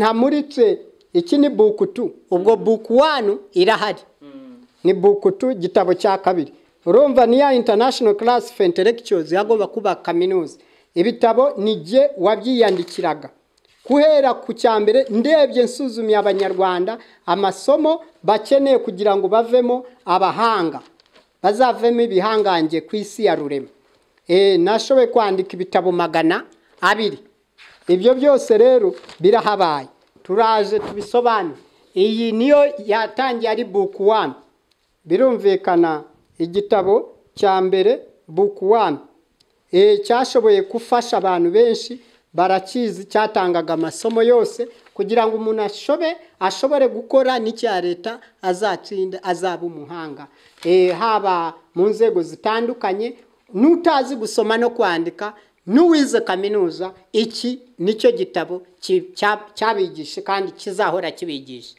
ntamuritse iki ni buku tu ubwo buku wanu irahari ni buku tu igitabo cya kabiri urumva niya international class for intellectuals yagomba kuba kaminuza ibitabo ni jye wabyiyandikiraga guhera ku cya mbere ndebye nsuzumiye abanyarwanda amasomo bakeneye kugira ngo bavemo abahanga bazavemo ibihangange ku isi ya rurema e, nashoboye kwandika ibitabo magana abiri ibyo byose rero birahabaye turaje tubisobanure iyi niyo yatangiye ari buku wani birumvikana igitabo cya mbere buku wani cyashoboye gufasha abantu benshi barakizi cyatangaga amasomo yose kugira ngo umuntu ashobe ashobore gukora n'icya leta azatsinda azaba umuhanga haba mu nzego zitandukanye n'utazi gusoma no kwandika n'uwize kaminuza iki nicyo gitabo cyabigisha kandi kizahora kibigisha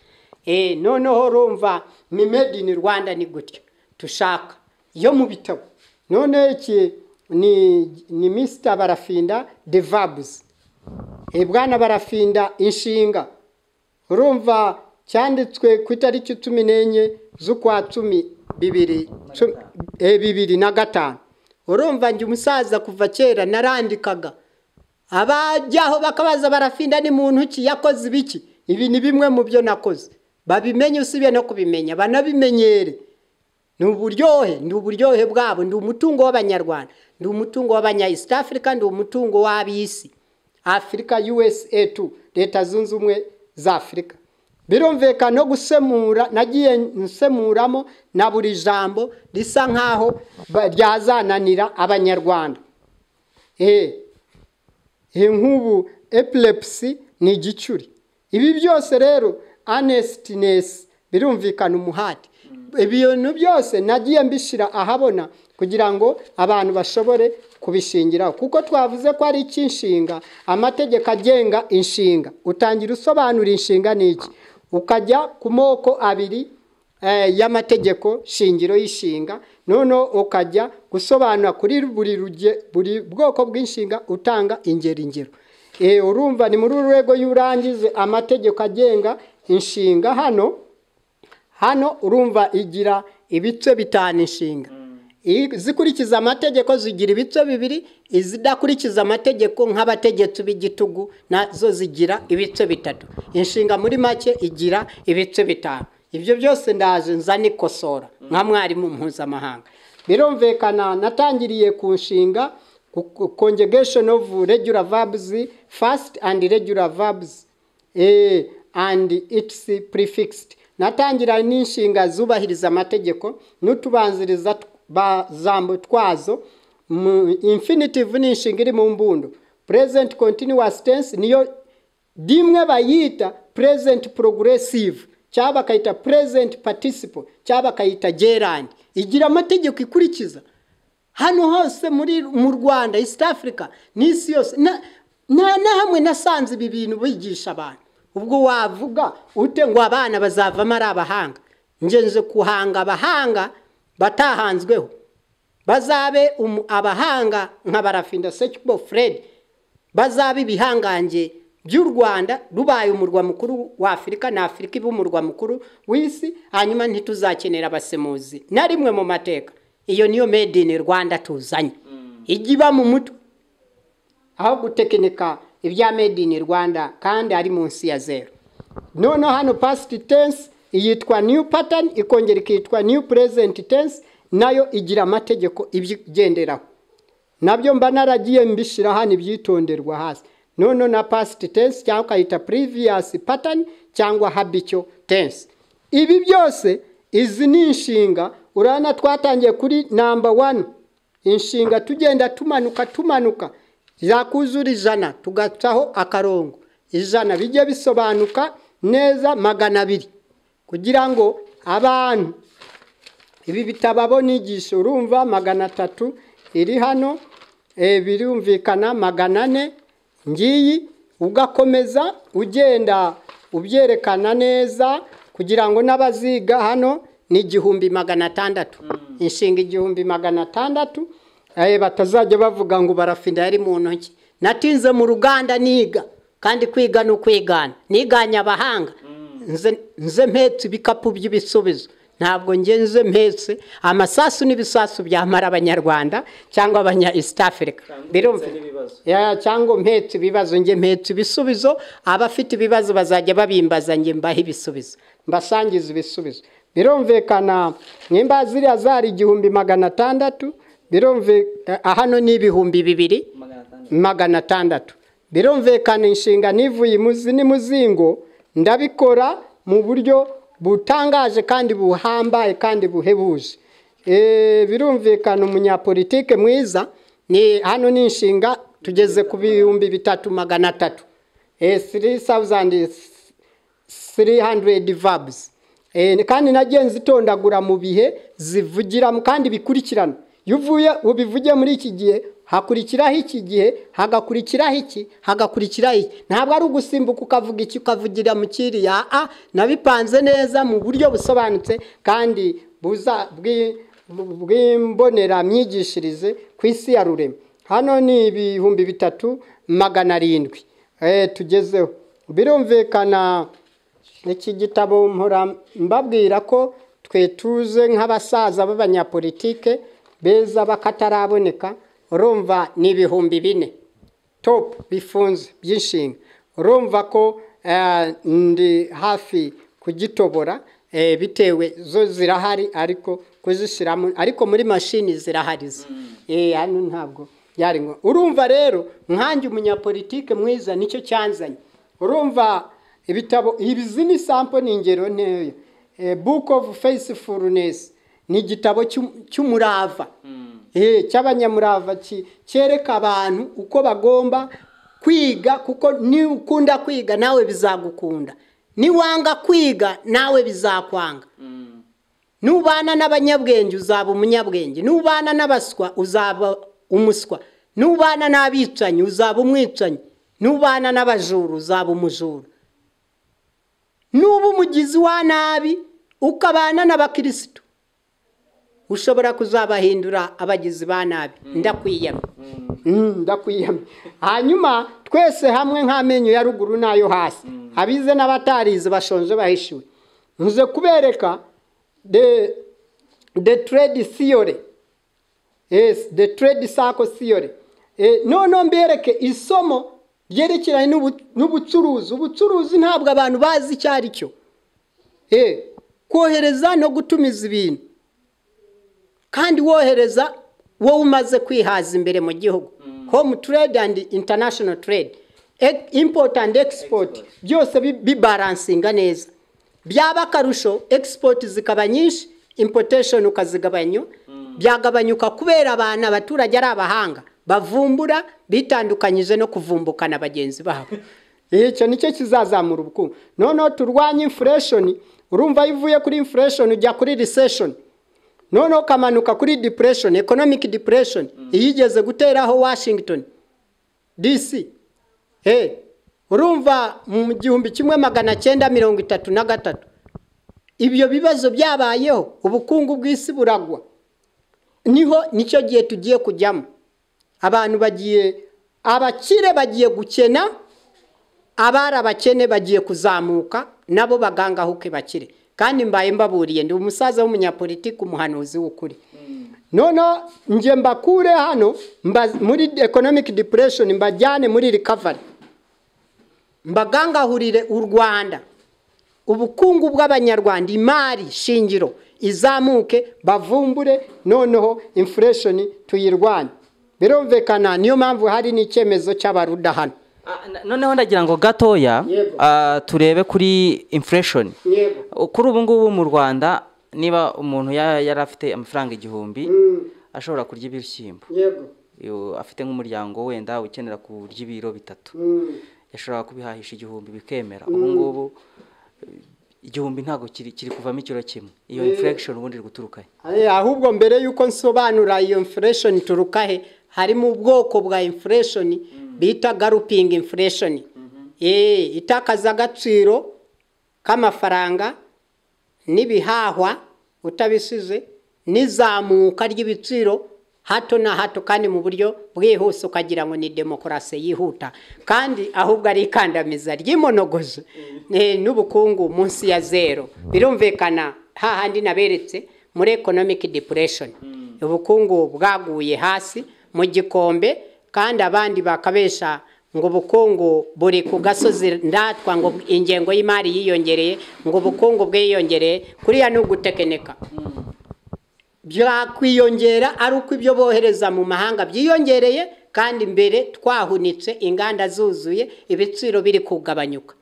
noneho rumva ni made in rwanda ni gutya dushaka yo mu bitabo none iki ni ni misita barafinda devabuzi bwana barafinda inshinga urumva cyanditswe ku itariki cumi n'enye z'ukwa cumi bibiri bibiri na gatanu urumva njye umusaza kuva kera narandikaga abajyaho bakabaza barafinda ni muntu ki yakoze ibiki ibi ni bimwe mu byo nakoze babimenye usibye no kubimenya banabimenyere ni uburyohe ni uburyohe bwabo ndi umutungo w'abanyarwanda ndi umutungo w'abanya east africa ndi umutungo w'ab'isi afurika usa tu leta zunze ubumwe za afurika birumvikana no gusemura nagiye nsemuramo na buri jambo risa nk'aho ryazananira abanyarwanda nk'ubu epilepsi ni igicuri ibi byose rero anestinesi birumvikana umuhati ibintu byose nagiye mbishyira ahabona kugira ngo abantu bashobore kubishingiraho kuko twavuze ko ari icy'inshinga amategeko agenga inshinga utangira usobanura inshinga ni iki ukajya ku moko abiri y'amategeko shingiro y'ishinga noneho ukajya gusobanura kuri buri bwoko bw'inshinga utanga ingeri ngero urumva ni muri uru rwego y'urangize amategeko agenga inshinga hano hano urumva igira ibice bitanu inshinga izikurikiza amategeko zigira ibice bibiri izidakurikiza amategeko nk'abategetsi b'igitugu nazo zigira ibice bitatu inshinga muri make igira ibice bitanu ibyo byose ndaje nza nikosora nka mwarimu mpuzamahanga birumvikana natangiriye ku nshinga conjugation of regular verbs fast and regular verbs and its prefixed natangira n'inshinga zubahiriza amategeko n'utubanziriza bazambo twazo infinitive ni inshinga iri mu mbundo present continuous tense niyo rimwe bayita present progressive cyangwa bakayita present participle cyangwa bakayita gerund igira amategeko ikurikiza hano hose muri mu rwanda east africa n'isi yose nta hamwe nasanze ibi bintu bigisha abantu ubwo wavuga ute ngo abana bazavamo ari abahanga ngenzi kuhanga abahanga batahanzweho bazabe abahanga nka barafinda sekibo fred bazabe ibihangange by'u rwanda rubaye umurwa mukuru wa afurika na afurika iba umurwa mukuru w'isi hanyuma ntituzakenera abasemuzi na rimwe mu mateka iyo niyo made in rwanda tuzanye ijya iba mu mutwe aho gutekinika ibya made in rwanda kandi ari munsi ya zeru noneho hano past tense iyitwa new pattern ikongera ikitwa new present tense nayo igira amategeko ibigenderaho nabyo mba naragiye mbishyira hano ibyitonderwa hasi noneho na past tense cyangwa ukayita previous pattern cyangwa habitual tense ibi byose izi ni inshinga urabona twatangiye kuri number one inshinga tugenda tumanuka tumanuka zakuzura ijana tugacaho akarongo ijana bijye bisobanuka neza magana abiri kugira ngo abantu ibi bitababo nigisha urumva magana atatu iri hano birumvikana magana ane ngiyi ugakomeza ugenda ubyerekana neza kugira ngo n'abaziga hano ni igihumbi magana atandatu inshinga igihumbi magana atandatu batazajya bavuga ngo barafinda yari mu ntoki natinze mu ruganda niga kandi kwiga ni ukwigana niganye abahanga nze nze mpetse ibikapu by'ibisubizo ntabwo ngenze mpetse amasasu n'ibisasu byamara abanyarwanda cyangwa abanya east africa birumva Ya, cyangwa mpetse ibibazo nge mpetse ibisubizo abafite ibibazo bazajya babimbaza nge mbahe ibisubizo mbasangiza ibisubizo birumvikana nimba ziriya zari igihumbi magana atandatu birumvikana hano ni ibihumbi bibiri magana atandatu birumvikana inshinga n'ivuye imuzi n'imuzingo ndabikora mu buryo butangaje kandi buhambaye kandi buhebuje Eh, birumvikana umunyapolitike mwiza ni hano ni inshinga tugeze ku bihumbi bitatu magana atatu three thousand 300 verbs Eh, kandi nagiye nzitondagura mu bihe zivugiramo kandi bikurikirana iyo uvuye ubivuge muri iki gihe hakurikiraho iki gihe hagakurikiraho iki hagakurikiraho iki ntabwo ari ugusimbuka ukavuga iki ukavugira mu kiriya a nabipanze neza mu buryo busobanutse kandi buza bwi- bw'imboneramyigishirize ku isi ya rurema hano ni ibihumbi bitatu magana arindwi Eh, tugezeho birumvikana iki gitabo mpora mbabwira ko twe tuze nk'abasaza b'abanyapolitike beza bakataraboneka urumva ni ibihumbi bine topu bifunze by'inshinga urumva ko eh, ndi hafi kugitobora eh, bitewe zo zirahari ariko kuzishyiramo ariko muri mashini zirahari zo Eh, hano ntabwo byari ngo urumva rero nkanjye umunyapolitike mwiza nicyo cyanzanye urumva ibitabo ibizi ni sampo ni ingero nkeya Eh, book of faithfulness ni igitabo cy'u- cy'umurava Eh, cy'abanyamurava ki- cyereka abantu uko bagomba kwiga kuko ni ukunda kwiga nawe bizagukunda niwanga kwiga nawe bizakwanga nubana n'abanyabwenge uzaba umunyabwenge nubana n'abaswa uzaba umuswa nubana n'abicanyi uzaba umwicanyi nubana n'abajura uzaba umujura nuba umugizi wa nabi ukabana n'abakirisitu ushobora kuzabahindura abagizi ba nabi ndakwiyamye Mm, ndakwiyamye hanyuma twese hamwe nk'amenyo ya ruguru n'ayo hasi abize n'abatarize bashonje bahishiwe ntuze kubereka de de trade theory yes the trade circle theory eh, noneho mbereke isomo ryerekeranye n'ubu- n'ubucuruzi ubucuruzi ntabwo abantu bazi icyo ari cyo Eh, kohereza no gutumiza ibintu kandi wohereza wowe umaze kwihaza imbere mu gihugu home trade and international trade E- import and export byose bi- bibaransinga neza byaba akarusho export zikaba nyinshi importation ukazigabanya byagabanyuka kubera abantu abaturage ari abahanga bavumbura bitandukanyije no kuvumbukana bagenzi babo icyo nicyo kizazamura ubukungu noneho turwanye inflation urumva iyo uvuye kuri inflation ujya kuri recession noneho ukamanuka kuri depression economic depression iyigeze guteraho washington dc hey, urumva mu gihumbi kimwe magana cyenda mirongo itatu na gatatu ibyo bibazo byabayeho ubukungu bw'isi buragwa niho nicyo gihe tugiye kujyamo abantu bagiye abakire bagiye gukena abari abakene bagiye kuzamuka nabo bagangahuke bakire kandi mbaye mbaburiye ndi umusaza w'umunyapolitiki umuhanuzi w'ukuri noneho njye mbakure hano mba- muri economic depression mbajyane muri recovery mbagangahurire u rwanda ubukungu bw'abanyarwanda imari shingiro izamuke bavumbure noneho inflation tuyirwanye birumvikana niyo mpamvu hari n'icyemezo cy'abaruda hano Ah, na- noneho ndagira ngo gatoya Yego. ah, turebe kuri inflation yego kuri ubu ngubu mu rwanda niba umuntu ya- yari afite amafaranga igihumbi ashobora kurya ibishyimbo yego Iyo afite nk'umuryango wenda ukenera kurya ibiro bitatu yashoboraga kubihahisha igihumbi bikemera ubu ngubu eh, igihumbi ntabwo kiri kiri kuvamo ikiro kimwe iyo inflation ubundi iri guturukahe Eh, ahubwo mbere y'uko nsobanura iyo inflation ituruka he harimo ubwoko bwa inflation bita galoping inflation eh itakaza agaciro k'amafaranga n'ibihahwa utabisize n'izamuka ry'ibiciro hato na hato kandi mu buryo bwihuse ukagira ngo ni demokarasi yihuta kandi ahubwo ari ikandamiza ry'imonogozo eh, n'ubukungu munsi ya zero birumvikana hahandi naberetse muri economic depression ubukungu bwaguye hasi mu gikombe kandi abandi bakabesha ngo ubukungu buri ku gasozi ndatwa ngo ingengo y'imari yiyongereye ngo ubukungu bwiyongereye kuriya ni ugutekeneka byakwiyongera ari uko ibyo bohereza mu mahanga byiyongereye kandi mbere twahunitse inganda zuzuye ibiciro biri kugabanyuka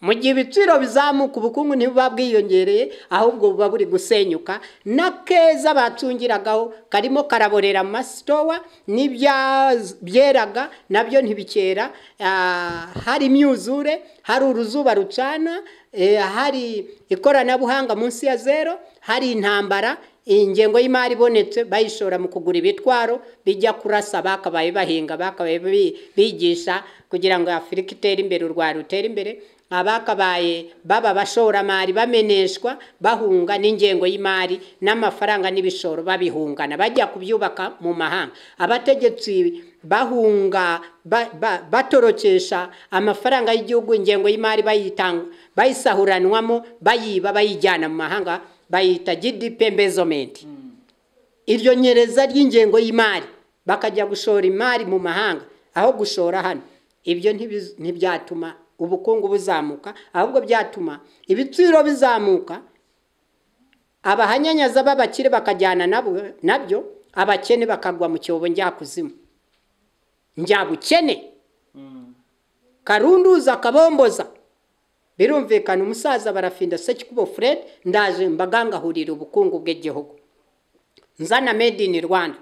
mu gihe ibiciro bizamuka ubukungu ntibuba bwiyongereye ahubwo buba buri gusenyuka n'akeza bacungiragaho karimo karaborera mu masitowa n'ibyeraga nabyo ntibikera ah, hari imyuzure hari uruzuba rucana eh, hari ikoranabuhanga munsi ya zero hari intambara ingengo y'imari ibonetse bayishora mu kugura ibitwaro bijya kurasa bakabaye bahinga bakabaye bi- bigisha kugira ngo afurika itere imbere u rwanda rutere imbere abakabaye baba abashoramari bameneshwa bahunga n'ingengo y'imari n'amafaranga n'ibishoro babihungana bajya kubyubaka mu mahanga abategetsi bahunga ba- ba- batorokesha amafaranga y'igihugu ingengo y'imari bayitanga bayisahuranwamo bayiba bayijyana mu mahanga bayita gdp embezomenti iryo nyereza ry'ingengo y'imari bakajya gushora imari mu mahanga aho gushora hano ibyo ntibiz- ntibyatuma ubukungu buzamuka ahubwo byatuma ibiciro bizamuka abahanyanyaza b'abakire bakajyana nabo nabyo abakene bakagwa mu cyobo njyakuzimu njyabukene karunduza kabomboza birumvikana umusaza barafinda sekikubo fred ndaje mbagangahurira ubukungu bw'igihugu nzana made in rwanda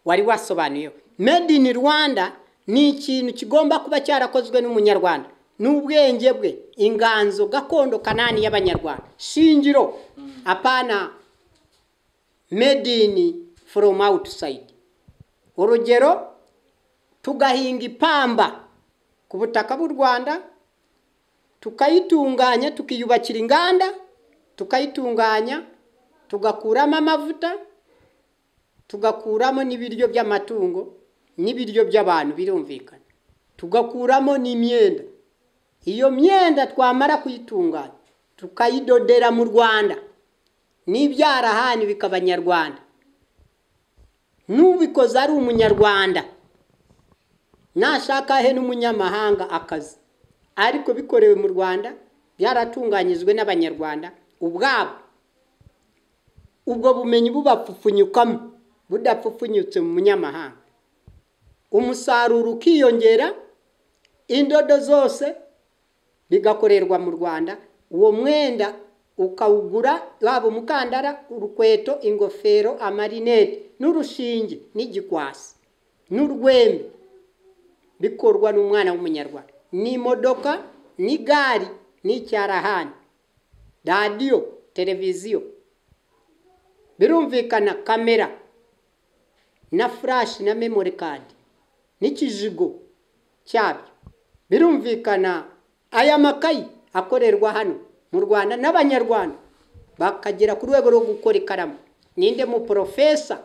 wari wasobanuyeho made in rwanda ni ikintu kigomba kuba cyarakozwe n'umunyarwanda n'ubwenge bwe inganzo gakondo kanani y'abanyarwanda shingiro apana made in from outside urugero tugahinga ipamba ku butaka bw'u rwanda tukayitunganya tukiyubakira inganda tukayitunganya tugakuramo amavuta tugakuramo n'ibiryo by'amatungo n'ibiryo by'abantu birumvikana tugakuramo n'imyenda iyo myenda twamara kuyitunganya tukayidodera mu rwanda n'ibyarahani bikaba nyarwanda n'ubikoze ari umunyarwanda nashaka he n'umunyamahanga akazi ariko bikorewe mu rwanda byaratunganyijwe n'abanyarwanda ubwabo ubwo bumenyi bubapfupfunyukamo budapfupfunyutse mu munyamahanga umusaruro ukiyongera indodo zose bigakorerwa mu rwanda uwo mwenda ukawugura waba umukandara urukweto ingofero amarinete n'urushinge n'igikwasi n'urwembe bikorwa n'umwana w'umunyarwanda ni imodoka ni gari ni icyarahani radiyo televiziyo birumvikana kamera na furashi na memori kadi n'ikijigo cyabyo birumvikana aya makayi akorerwa hano mu rwanda n'abanyarwanda bakagera ku rwego rwo gukora ikaramu ninde mu porofesa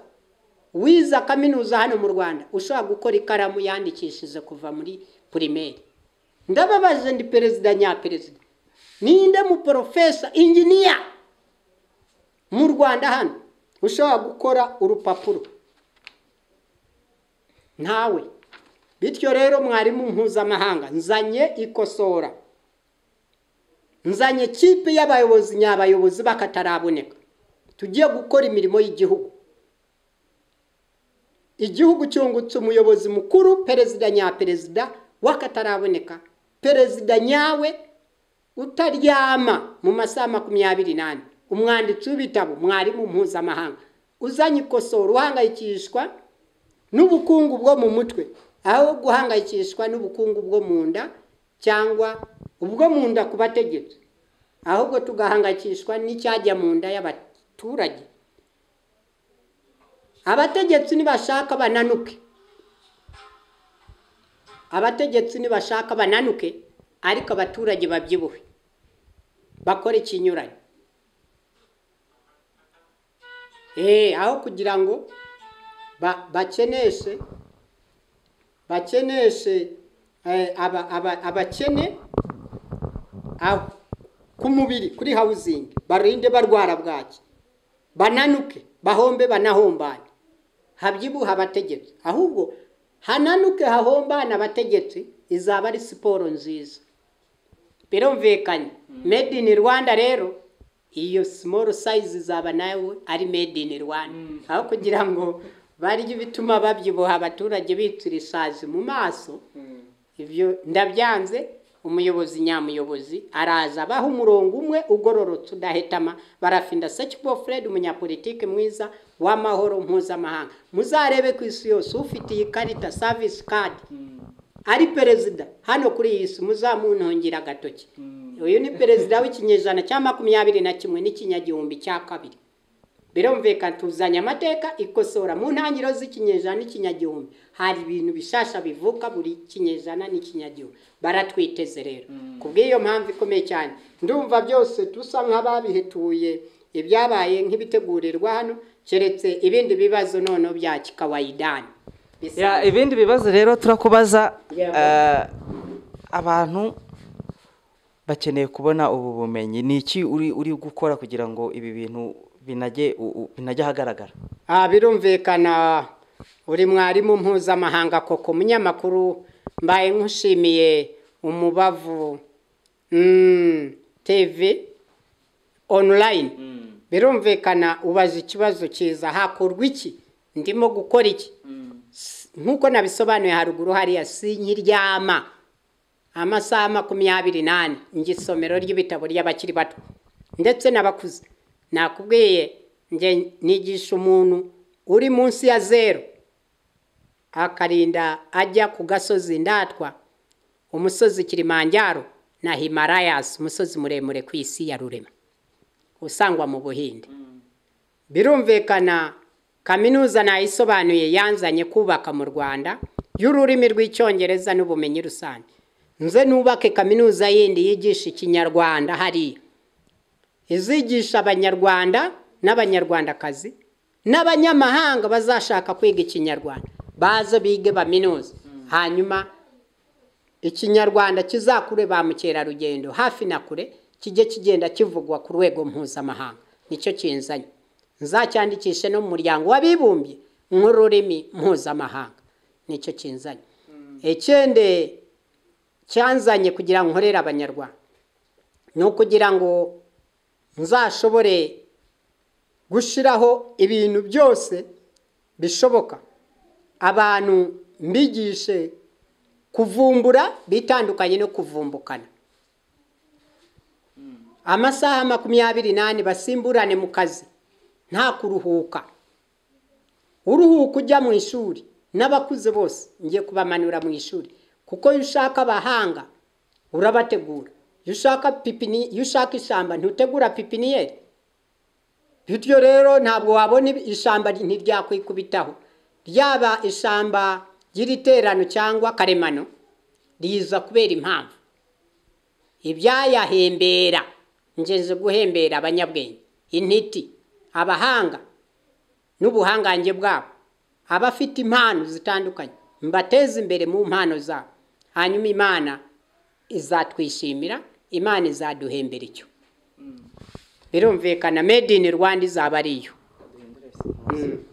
wiza kaminuza hano mu rwanda ushobora gukora ikaramu yandikishije kuva muri pirimeri ndababaje ndi perezida nyaperezida ninde mu porofesa inginiya mu rwanda hano ushobora gukora urupapuro ntawe bityo rero mwarimu mpuzamahanga nzanye ikosora nzanye kipe y'abayobozi nyabayobozi bakataraboneka tugiye gukora imirimo y'igihugu igihugu cyungutse umuyobozi mukuru perezida nyaperezida wakataraboneka perezida nyawe utaryama mu masaha makumyabiri n'ane umwanditsi w'ibitabo mwarimu mpuzamahanga uzanye ikosora uhangayikishwa n'ubukungu bwo mu mutwe aho guhangayikishwa n'ubukungu bwo mu nda cyangwa ubwo mu nda ku bategetsi ahubwo tugahangayikishwa n'icyajya mu nda y'abaturage abategetsi nibashaka bananuke abategetsi nibashaka bananuke ariko abaturage babyibuhe bakore ikinyuranye Eh, aho kugira ngo ba- bakeneshe bakeneshe eh, aba- aba- abakene aho ku mubiri kuri hawuzingi barinde barwara bwaki bananuke bahombe banahombane habyibuha abategetsi ahubwo hananuke hahombane abategetsi izaba ari siporo nziza birumvikanye made in rwanda rero iyo small size izaba nawe ari made in rwanda aho kugira ngo barye ibituma babyibuha abaturage bitira isazi mu maso ibyo ndabyanze umuyobozi nyamuyobozi araza abaha umurongo umwe ugororotse udahetama barafinda sekibo fred umunyapolitike mwiza w'amahoro mpuzamahanga muzarebe ku isi yose ufite iyi karita savisi kadi ari perezida hano kuri iyi si muzamuntungire agatoki uyu ni perezida w'ikinyejana cya makumyabiri na kimwe n'ikinyagihumbi cya kabiri birumvikana tuzanye amateka ikosora mu ntangiriro z'ikinyejana n'ikinyagihumbi hari ibintu bishasha bivuka buri kinyejana n'ikinyagihumbi baratwiteze rero ku bw'iyo mpamvu ikomeye cyane ndumva byose dusa nk'ababihetuye ibyabaye nk'ibitegurirwa hano keretse ibindi bibazo noneho bya kikawayidani Bisa- Ya, ibindi bibazo rero turakubaza Yeah. eh, abantu bakeneye kubona ubu bumenyi ni iki uri uri gukora kugira ngo ibi bintu binajye u- u- binajye ahagaragara Ah, birumvikana uri mwarimu mpuzamahanga koko umunyamakuru mbaye nkushimiye umubavu mm, tv online birumvikana ubaza ikibazo cyiza hakorwa iki ndimo gukora iki S- nk'uko nabisobanuye haruguru hariya sinkiryama amasaha makumyabiri n'ane njye isomero ry'ibitabo ry'abakiri bato ndetse n'abakuze nakubwiye njye nigisha umuntu uri munsi ya zeru akarinda ajya ku gasozi ndatwa umusozi kilimanjaro na himarayas umusozi muremure ku isi ya rurema usangwa mu buhinde birumvikana kaminuza nayisobanuye yanzanye kubaka mu rwanda y'ururimi rw'icyongereza n'ubumenyi rusange nze nubake kaminuza yindi yigisha ikinyarwanda hariya izigisha abanyarwanda n'abanyarwandakazi n'abanyamahanga bazashaka kwiga ikinyarwanda baze bige baminuze hanyuma ikinyarwanda kizakure ba mukerarugendo hafi na kure kijye kigenda kivugwa ku rwego mpuzamahanga nicyo kinzanye nzacyandikishe no mu muryango w'abibumbye nk'ururimi mpuzamahanga nicyo kinzanye ikindi cyanzanye kugira ngo nkorere abanyarwanda ni ukugira ngo nzashobore gushyiraho ibintu byose bishoboka abantu mbigishe kuvumbura bitandukanye no kuvumbukana amasaha makumyabiri n'ane basimburane mu kazi nta kuruhuka uruhuka ujya mu ishuri n'abakuze bose ngiye kubamanura mu ishuri kuko iyo ushaka abahanga urabategura iyo ushaka pipini iyo ushaka ishyamba ntutegura pipiniyeri bityo rero ntabwo wabona ibi- ishyamba ntiryakwikubitaho ryaba ishyamba ry'iriterano cyangwa karemano riza kubera impamvu ibyayahembera ngeze guhembera abanyabwenge intiti abahanga n'ubuhangange bwabo abafite impano zitandukanye mbateze imbere mu mpano zabo hanyuma imana izatwishimira imana izaduhembera icyo birumvikana made in rwanda izaba ariyo Mm.